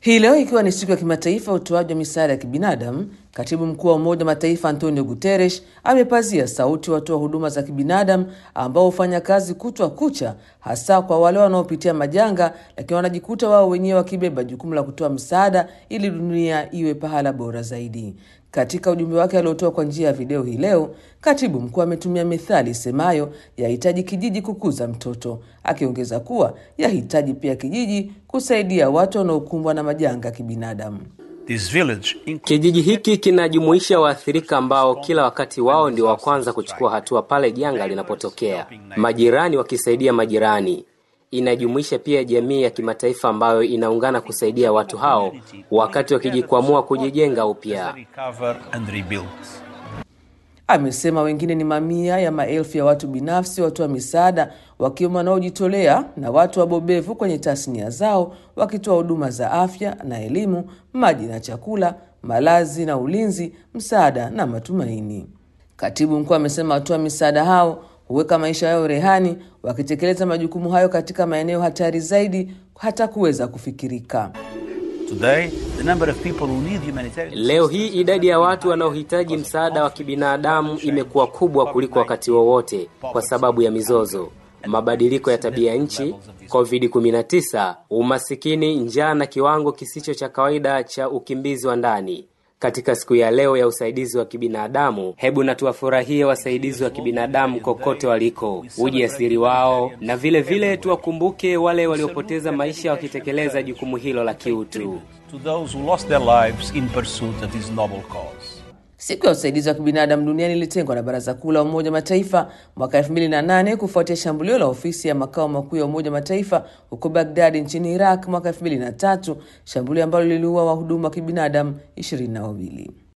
Hii leo ikiwa ni siku ya kimataifa ya utoaji wa misaada ya kibinadamu, katibu mkuu wa Umoja wa Mataifa Antonio Guterres amepazia sauti watoa huduma za kibinadamu ambao hufanya kazi kutwa kucha, hasa kwa wale wanaopitia majanga, lakini wanajikuta wao wenyewe wakibeba jukumu la kutoa msaada ili dunia iwe pahala bora zaidi. Katika ujumbe wake aliotoa kwa njia ya video hii leo, katibu mkuu ametumia methali isemayo yahitaji kijiji kukuza mtoto, akiongeza kuwa yahitaji pia kijiji kusaidia watu wanaokumbwa na majanga ya kibinadamu. This village includes Kijiji hiki kinajumuisha waathirika ambao kila wakati wao ndio wa kwanza kuchukua hatua pale janga linapotokea, majirani wakisaidia majirani. Inajumuisha pia jamii ya kimataifa ambayo inaungana kusaidia watu hao wakati wakijikwamua kujijenga upya. recover and rebuild. Amesema wengine ni mamia ya maelfu ya watu binafsi watoa misaada wakiwemo wanaojitolea na watu wabobevu kwenye tasnia zao wakitoa huduma za afya na elimu, maji na chakula, malazi na ulinzi, msaada na matumaini. Katibu mkuu amesema watoa misaada hao huweka maisha yao rehani wakitekeleza majukumu hayo katika maeneo hatari zaidi hata kuweza kufikirika. Today, the number of people who need humanitarian Leo hii idadi ya watu wanaohitaji msaada wa kibinadamu imekuwa kubwa kuliko wakati wowote kwa sababu ya mizozo, mabadiliko ya tabia nchi, COVID-19, umasikini, njaa na kiwango kisicho cha kawaida cha ukimbizi wa ndani. Katika siku ya leo ya usaidizi wa kibinadamu, hebu na tuwafurahie wasaidizi wa kibinadamu kokote waliko, ujasiri wao, na vile vile tuwakumbuke wale waliopoteza maisha wakitekeleza jukumu hilo la kiutu. to those who lost their lives in pursuit of this noble cause. Siku ya usaidizi wa kibinadamu duniani ilitengwa na Baraza Kuu la Umoja wa Mataifa mwaka 2008 kufuatia shambulio la ofisi ya makao makuu ya Umoja wa Mataifa huko Bagdadi nchini Iraq mwaka 2003, shambulio ambalo liliua wahudumu wa kibinadamu ishirini na wawili.